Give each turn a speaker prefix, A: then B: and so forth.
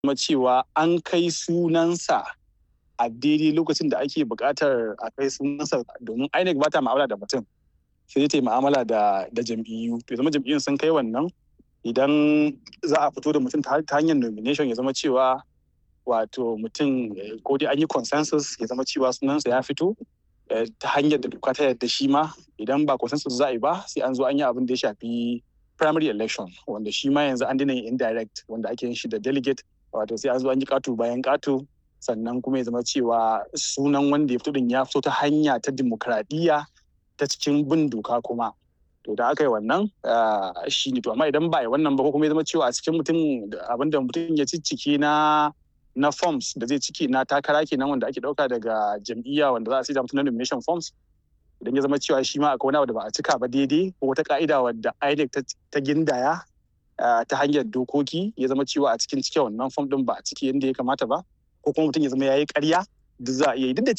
A: kuma cewa an kai sunansa a daidai lokacin da ake buƙatar a kai sunansa domin INEC ba ta ma'amala da mutum sai ta yi ma'amala da da jam'iyyu to zama jam'iyyun sun kai wannan idan za a fito da mutum ta hanyar nomination ya zama cewa wato mutum ko dai an yi consensus ya zama cewa sunansa ya fito ta hanyar da doka ta yadda shi ma idan ba consensus za a yi ba sai an zo an yi abin da ya shafi primary election wanda shi ma yanzu an dina yin indirect wanda ake yin shi da delegate wato sai an zo an yi katu bayan katu sannan kuma ya zama cewa sunan wanda ya fito din ya fito ta hanya ta dimokuraɗiyya ta cikin bin doka kuma to da aka yi wannan shi ne to amma idan ba a yi wannan ba ko kuma ya zama cewa a cikin mutum abinda mutum ya ciccike na na forms da zai ciki na takara kenan wanda ake dauka daga jam'iyya wanda za a sai da mutum na nomination forms idan ya zama cewa shi ma akwai wani abu da ba a cika ba daidai ko wata ka'ida wadda INEC ta gindaya ta hanyar dokoki ya zama cewa a cikin cike wannan form din ba a ciki yadda ya kamata ba ko kuma mutum ya zama ya yi ƙarya duk za a iya yi duk da